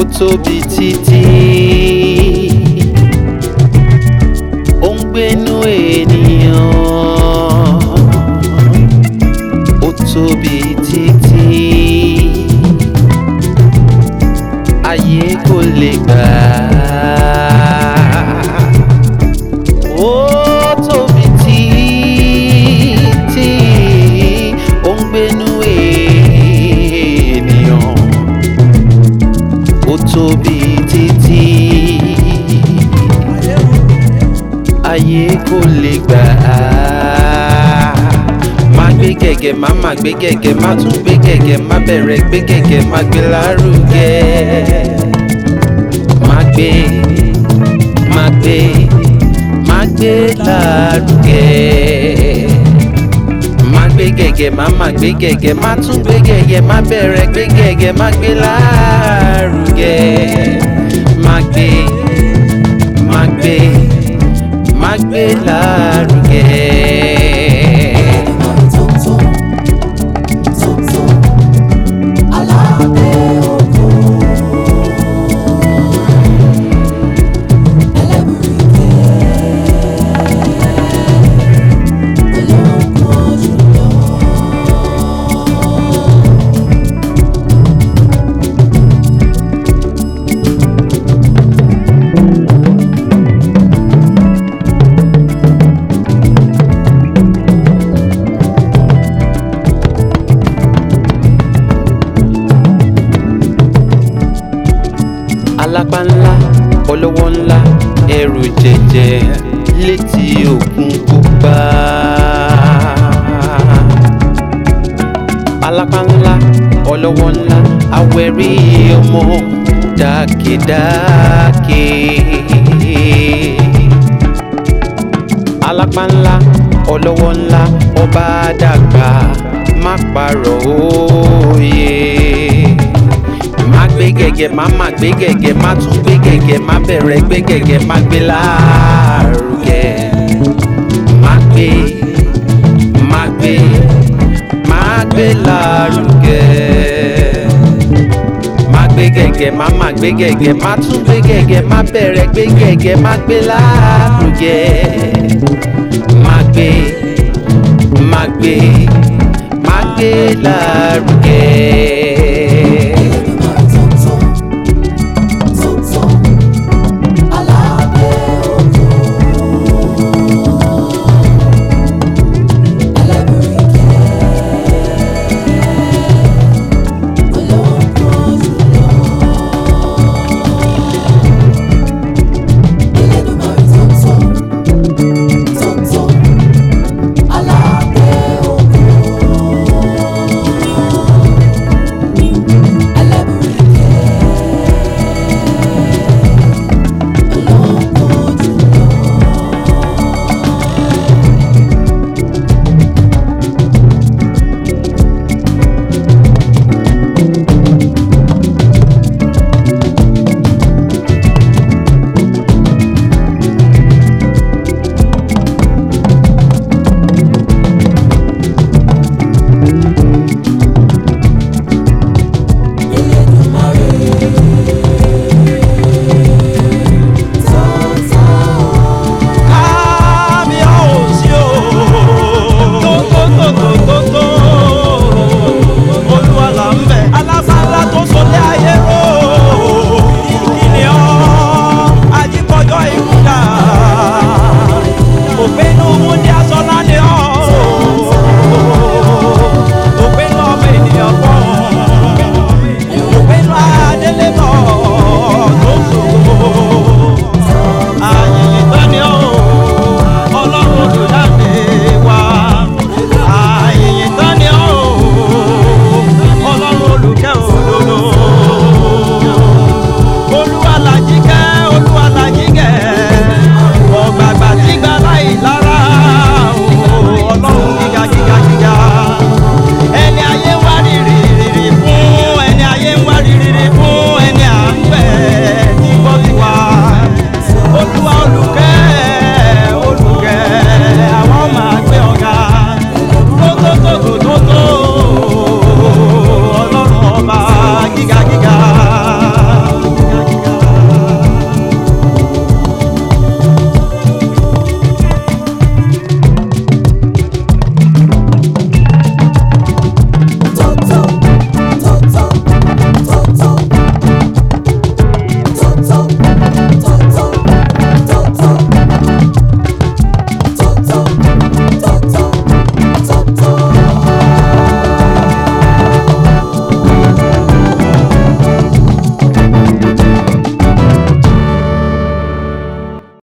tóbi títí ó ń gbénú ènìyàn ó tóbi títí ayé kò lè gbà ó tóbi títí ó ń gbénú ènìyàn ó tóbi títí ayé kò lè gbà á. má gbé gẹ̀gẹ̀ má má gbé gẹ̀gẹ̀ má tún gbé gẹ̀gẹ̀ má bẹ̀rẹ̀ gbé gẹ̀gẹ̀ má gbé lárugẹ. má gbé má gbé má gbé lárugẹ. má gbé gẹ̀gẹ̀ má má gbé gẹ̀gẹ̀ má tún gbé gẹ̀gẹ̀ má bẹ̀rẹ̀ gbé gẹ̀gẹ̀ má gbé lárugẹ. má gbé má gbé má gbé lárugẹ. alápá ńlá ọlọ́wọ́ ńlá ẹrù jẹjẹ létí òkun pupa. alápá ńlá ọlọ́wọ́ ńlá awẹ́rí ọmọ dákèdákè. alápá ńlá ọlọ́wọ́ ńlá ọba dàgbà má parọ́ òye má gbé gẹ̀gẹ̀ má má gbé gẹ̀gẹ̀ má tún gbé gẹ̀gẹ̀ má bẹ̀rẹ̀ gbé gẹ̀gẹ̀ má gbé lárugẹ. má gbé má gbé má gbé lárugẹ. má gbé gẹ̀gẹ̀ má má gbé gẹ̀gẹ̀ má tún gbé gẹ̀gẹ̀ má bẹ̀rẹ̀ gbé gẹ̀gẹ̀ má gbé lárugẹ. má gbé má gbé má gbé lárugẹ.